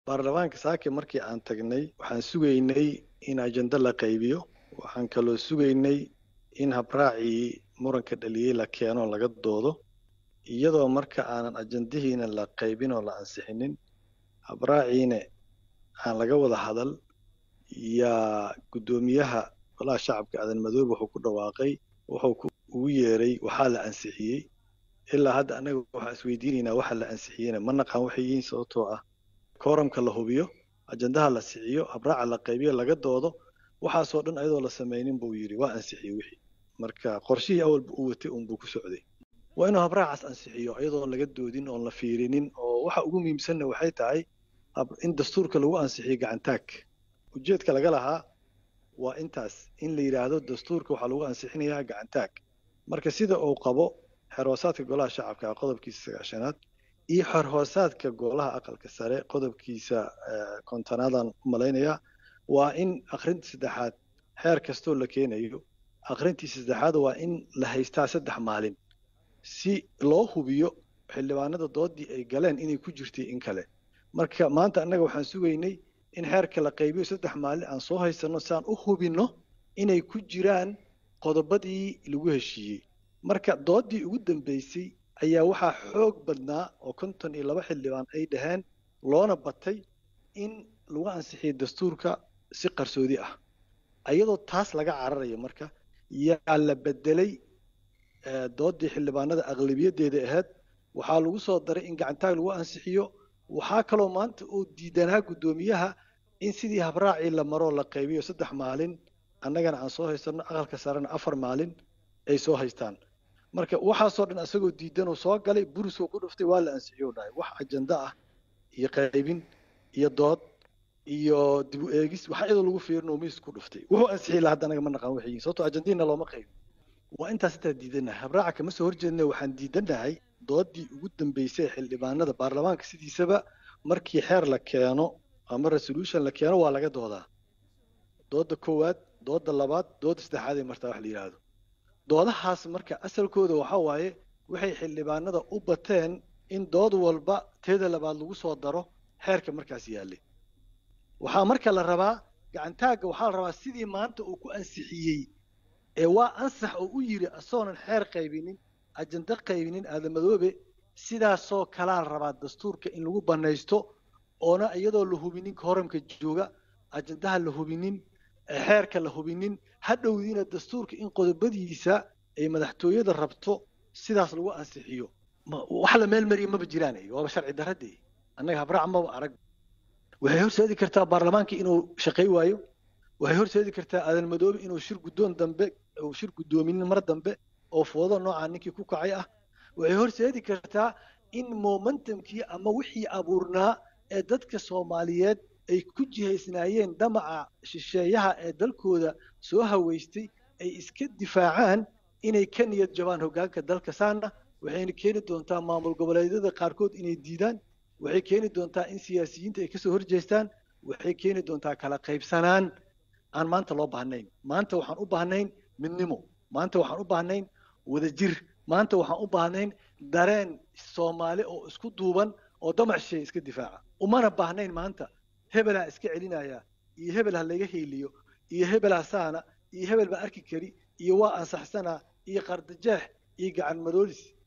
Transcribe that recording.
baarlamaanka saake markii aan tagnay waxaan sugaynay in ajenda la qaybiyo waxaan kaloo sugaynay in habraacii muranka dhaliyey la keeno laga doodo iyadoo marka aanan ajendihiina la qaybin oo la ansixinin habraaciina aan laga wada hadal yaa guddoomiyaha golaha shacabka aadan madoobe wuxuu ku dhawaaqay wuxuu ugu yeeray waxaa la ansixiyey ilaa hadda annaga waxaan isweydiinaynaa waxa la ansixiyeyna ma naqaan waxay yihiin sababtoo ah kooramka la hubiyo ajendaha la siciyo habraaca la qaybiyo laga doodo waxaasoo dhan ayadoo la samaynin buu yidhi waa ansixiyey wixii marka qorshihii awalba u watay unbuu ku socday waa inuu habraacaas ansixiyo iyadoon laga doodin oon la fiirinin oo waxa ugu muhiimsanna waxay tahay in dastuurka lagu ansixiyo gacantaag ujeedka laga lahaa waa intaas in la yidhaahdo dastuurka waxaa lagu ansixinayaa gacantaag marka sida uu qabo xerhoosaadka golaha shacabka qodobkiisa sagaashanaad iyo xerhoosaadka golaha aqalka sare qodobkiisa kontonaadan u malaynayaa waa in akhrinta saddexaad xeer kastoo la keenayo akhrintii saddexaad waa in la haystaa saddex maalin si loo hubiyo xildhibaanada doodii ay galeen inay ku jirtay in kale marka maanta annaga waxaan sugaynay in xeerka la qaybiyo saddex maalin aan soo haysanno si aan u hubinno inay ku jiraan qodobadii lagu heshiiyey marka doodii ugu dambeysay ayaa waxaa xoog badnaa oo konton iyo laba xildhibaan ay dhaheen loona batay in lagu ansixiyey dastuurka si qarsoodi ah iyadoo taas laga cararayo marka yaa la bedelay doodii xildhibaanada aqlabiyaddeeda ahayd waxaa lagu soo daray in gacantaag lagu ansixiyo waxaa kaloo maanta uu diidanaa guddoomiyaha in sidii habraacii la maroo la qaybiyo saddex maalin annagana aan soo haysanno aqalka sarena afar maalin ay soo haystaan marka waxaasoo dhan isagoo diidanoo soo galay burisoo ku dhuftay waa la ansixiyo dhahay wax ajenda ah iyo qaybin iyo dood iyo dib u eegis waxa iyadoo lagu fiirinoo miis ku dhuftay wuxuu ansixiyay laha hadda anaga ma naqaan waxay yihiin sababtoo ajendiina looma qaybin waa intaas intaa diidanahay habraaca kama soo horjeedna waxaan diidanahay doodii ugu dambeysay ee xildhibaanada baarlamaanka sidiisaba markii xeer la keeno ama resolution la keeno waa laga doodaa dooda koowaad dooda labaad dooda saddexaad ee martaa wax la yidhaahdo doodahaas marka asalkooda waxa waaye waxay xildhibaanada u bateen in dood walba teeda labaad lagu soo daro xeerka markaas yaallay waxaa marka la rabaa gacantaagga waxaa la rabaa sidii maanta uu ku ansixiyey ee waa ansax oo u yidhi asagoonan xeer qaybinin ajenda qaybinin aadamadoobe sidaasoo kalaa la rabaa dastuurka in lagu banaysto oona iyadoo la hubinin horamka jooga ajendaha la hubinin xeerka la hubinin hadhowdiina dastuurka in qodobadiisa ay madaxtooyada rabto sidaas lagu ansixiyo wax la meel mariya maba jiraan waaba sharci daradee annaga habraac maba arag waxay horseedi kartaa baarlamaanka inuu shaqay waayo waxay horseedi kartaa aadan madoobe inuu shir guddoon dambe uu shir guddoomin mar dambe oo foodo noocaa ninkii ku kacay ah waxay horseedi kartaa in momentumkii ama wixii abuurnaa ee dadka soomaaliyeed ay ku jihaysnaayeen damaca shisheeyaha ee dalkooda soo haweystay ay iska difaacaan inay ka niyad jabaan hoggaanka dalka saana waxayna keeni doontaa maamul goboleedyada qaarkood inay diidaan waxay keeni doontaa in siyaasiyiinta ay kasoo horjeestaan waxay keeni doontaa kala qaybsanaan aan maanta loo baahnayn maanta waxaan u baahnayn midnimo maanta waxaan u baahnayn wadajir maanta waxaan u baahnayn dareen soomaali oo isku duuban oo damac shisheeye iska difaaca umana baahnayn maanta hebelaa iska celinaya iyo hebel ha laga heeliyo iyo hebelaa saana iyo hebel baa arki kari iyo waa ansaxsanaa iyo qardajeex iyo gacan madoolis